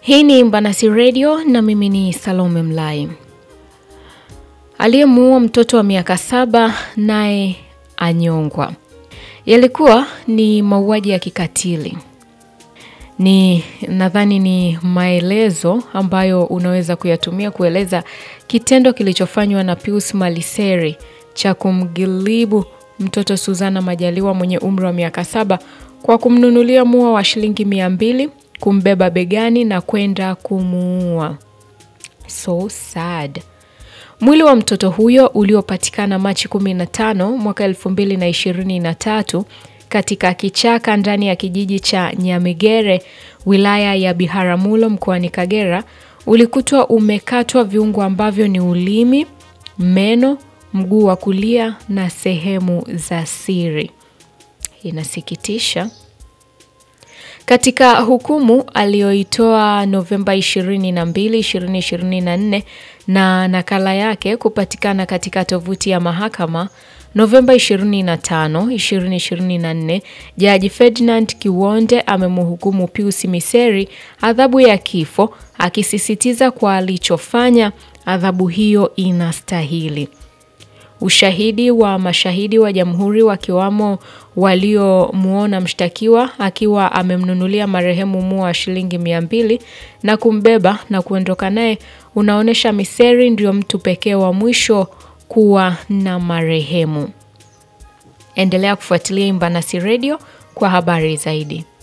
Hii ni Mbanasi Radio na mimi ni Salome Mlai. Aliyemuua mtoto wa miaka saba naye anyongwa. Yalikuwa ni mauaji ya kikatili. Ni nadhani ni maelezo ambayo unaweza kuyatumia kueleza kitendo kilichofanywa na Pius Maliseri cha kumgilibu mtoto Suzana Majaliwa mwenye umri wa miaka saba kwa kumnunulia mua wa shilingi mia mbili, kumbeba begani na kwenda kumuua. So sad. Mwili wa mtoto huyo uliopatikana Machi 15 mwaka 2023 katika kichaka ndani ya kijiji cha Nyamigere wilaya ya Biharamulo mkoani Kagera ulikutwa umekatwa viungo ambavyo ni ulimi, meno, mguu wa kulia na sehemu za siri. Inasikitisha. Katika hukumu aliyoitoa Novemba 22, 2024 na nakala yake kupatikana katika tovuti ya mahakama Novemba 25, 2024, Jaji Ferdinand Kiwonde amemhukumu Pius Miseri adhabu ya kifo akisisitiza kwa alichofanya adhabu hiyo inastahili. Ushahidi wa mashahidi wa jamhuri wakiwamo waliomwona mshtakiwa akiwa amemnunulia marehemu mua wa shilingi mia mbili na kumbeba na kuondoka naye unaonyesha Miseri ndio mtu pekee wa mwisho kuwa na marehemu. Endelea kufuatilia Imbanasi Radio kwa habari zaidi.